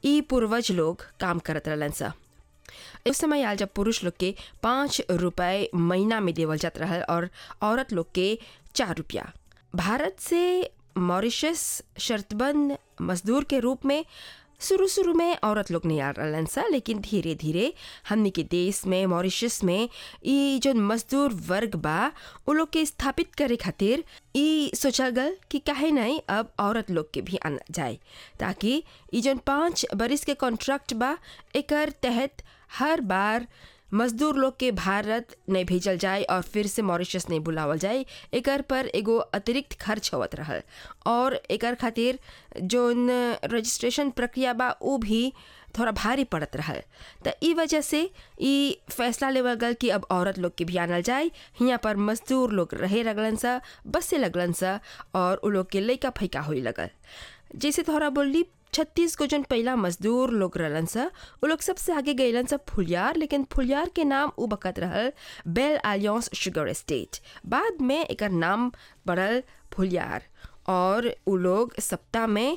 ई पूर्वज लोग काम करत रहलन सा उस समय आल जब पुरुष लोग के पाँच रुपए महीना में देवल जात रहल और औरत लोग के चार रुपया भारत से मॉरिशस शर्तबंद मजदूर के रूप में शुरू शुरू में औरत लोग नहीं आ रहलन सा लेकिन धीरे धीरे हमनी के देश में मॉरिशस में ई जो मजदूर वर्ग बा उ लोग के स्थापित करे खातिर ई सोचल गल कि काहे नहीं अब औरत लोग के भी आना जाए ताकि ई जौन पाँच बरिस के कॉन्ट्रैक्ट बा एकर तहत हर बार मजदूर लोग के भारत नहीं भेजल जाए और फिर से मॉरिशस नहीं बुलावल जाए एकर पर एगो अतिरिक्त खर्च होवत रहल और एकर खातिर जोन रजिस्ट्रेशन प्रक्रिया बा उ भी थोड़ा भारी पड़त रहल त ई वजह से ई फैसला लेवल गल कि अब औरत लोग के भी आनल जाए हियाँ पर मजदूर लोग रहे लगलन सा बसे लगलन सा और उ लोग के लइका फैका होई लगल जैसे थोड़ा बोली छत्तीस गो जन पहला मजदूर लोग रहलन सा उ लोग सबसे आगे गईलन सा फुलियार लेकिन फुलियार के नाम उ बकत रहल बेल आलियंस शुगर एस्टेट बाद में एकर नाम पड़ल फुलियार और उ लोग सप्ताह में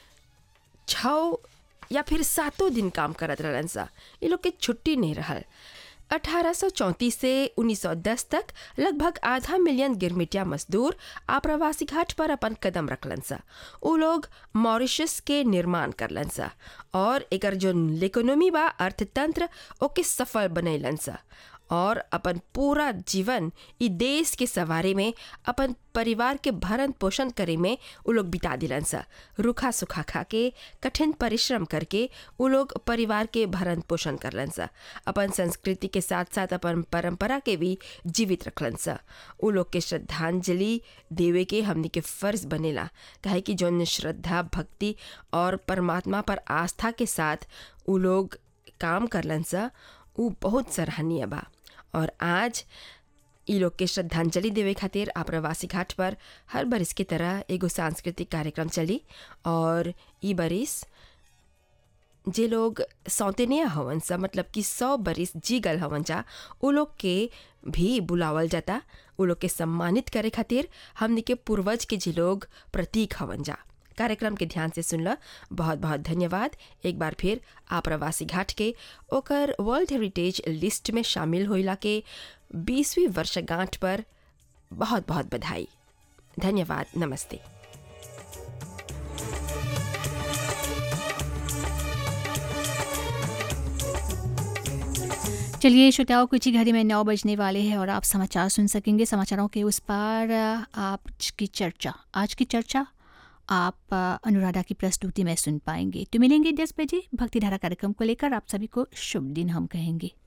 छः या फिर सातों दिन काम करत रहलन सा ये लोग के छुट्टी नहीं रहल 1834 से 1910 तक लगभग आधा मिलियन गिरमिटिया मजदूर आप्रवासी घाट पर अपन कदम रखलन सा उ लोग मॉरिशस के निर्माण करलन सा और एकर जो इकोनॉमी बा अर्थतंत्र ओके सफल बनैलन सा और अपन पूरा जीवन ई देश के सवारे में अपन परिवार के भरण पोषण करे में उ लोग बिता दिलन सा रूखा सुखा खा के कठिन परिश्रम करके उ लोग परिवार के भरण पोषण करलन सा अपन संस्कृति के साथ साथ अपन परंपरा के भी जीवित रखलन सा उ लोग के श्रद्धांजलि देवे के हमनी के फर्ज बनेला काहे कि जौन श्रद्धा भक्ति और परमात्मा पर आस्था के साथ उ लोग काम करलन सा उ बहुत सराहनीय बा और आज ई लोग के श्रद्धांजलि देवे खातिर आप्रवासी घाट पर हर बरिस की तरह एगो सांस्कृतिक कार्यक्रम चली और ई बरिस जे लोग सौतेनिया हवन सा मतलब कि सौ बरिस जी गल हवन जा उ लोग के भी बुलावल जाता उ लोग के सम्मानित करे खातिर हमनी के पूर्वज के जे लोग प्रतीक हवन जा कार्यक्रम के ध्यान से सुनला बहुत बहुत धन्यवाद एक बार फिर आप्रवासी घाट के ओकर वर्ल्ड हेरिटेज लिस्ट में शामिल होइला के बीसवीं वर्षगांठ पर बहुत बहुत बधाई धन्यवाद नमस्ते चलिए श्रोताओं कुछ ही घड़ी में नौ बजने वाले हैं और आप समाचार सुन सकेंगे समाचारों के उस पार आज की चर्चा आज की चर्चा आप अनुराधा की प्रस्तुति में सुन पाएंगे तो मिलेंगे दस बजे भक्तिधारा कार्यक्रम को लेकर आप सभी को शुभ दिन हम कहेंगे